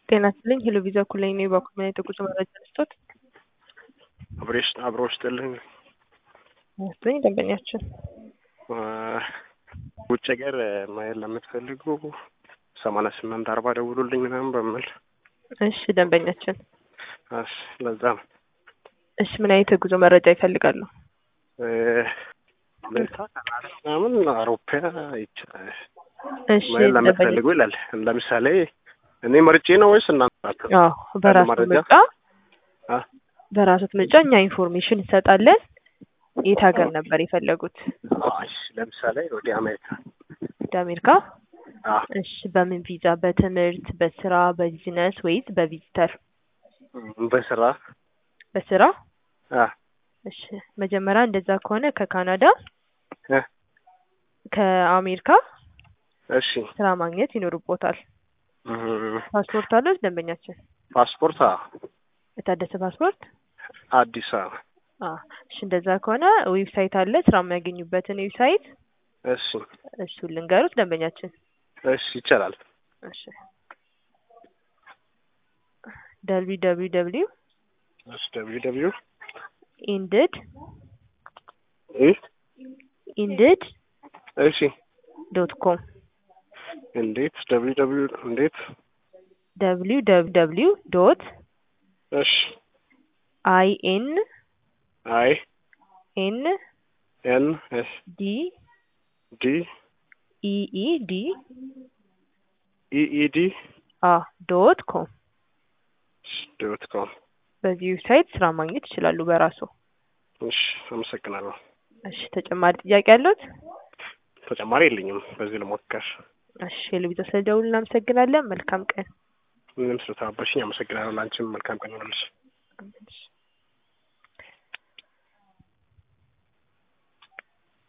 ጤና ይስጥልኝ ሄሎ ቪዛ ኩለኝ ነው የባኩል ምን የጉዞ መረጃ ልስጦት? አብሬሽ አብሮ ውስጥልኝ ይስጥልኝ ደንበኛችን ውጭ ሀገር ማየት ለምትፈልጉ ሰማንያ ስምንት አርባ ደውሉልኝ ምናምን በምል እሺ ደንበኛችን እሺ ለዛ ነው እሺ ምን አይነት የጉዞ መረጃ ይፈልጋሉ? አሜሪካ ካናዳ ምናምን አውሮፓ ይቻላል እሺ ማየት ደንበኛ ለምትፈልጉ ይላል ለምሳሌ እኔ መርጬ ነው ወይስ እናንተ ናችሁ? አዎ በራሱ መረጃ? ምርጫ አ? በራሱት ምርጫ እኛ ኢንፎርሜሽን እንሰጣለን። የት ሀገር ነበር የፈለጉት? አይ ለምሳሌ ወደ አሜሪካ ወደ አሜሪካ? አ እሺ በምን ቪዛ? በትምህርት፣ በስራ፣ በቢዝነስ ወይስ በቪዚተር? በስራ በስራ? አ እሺ መጀመሪያ እንደዛ ከሆነ ከካናዳ እ ከአሜሪካ እሺ ስራ ማግኘት ይኖርቦታል። እም፣ ፓስፖርት አለው ደንበኛችን? ፓስፖርት አ የታደሰ ፓስፖርት? አዲስ አበባ አ እሺ እንደዛ ከሆነ ዌብሳይት አለ ስራ የሚያገኙበትን ዌብሳይት እሺ እሱን ልንገሩት ደንበኛችን። እሺ ይቻላል እሺ ደብሊው ደብሊው ደብሊው እሺ ደብሊው ደብሊው ኢንድድ እ ኢንድድ እሺ ዶት ኮም እንዴት ደብሊው ደብሊው እንዴት ደብሊው ደብሊው ደብሊው ዶት እሺ አይ ኤን አይ ኤን ኤን ኤስ ዲ ዲ ኢ ኢ ዲ ኢ ኢ ዲ አ ዶት ኮም ዶት ኮም በዚህ ዌብሳይት ስራ ማግኘት ይችላሉ በራሱ። እሺ አመሰግናለሁ እሺ ተጨማሪ ጥያቄ አለዎት? ተጨማሪ የለኝም በዚህ ልሞክር እሺ የልቢቶ ስለደውል እናመሰግናለን። መልካም ቀን። ምንም ስለተባበርሽኝ አመሰግናለሁ ለአንቺም መልካም ቀን ይሆንልሽ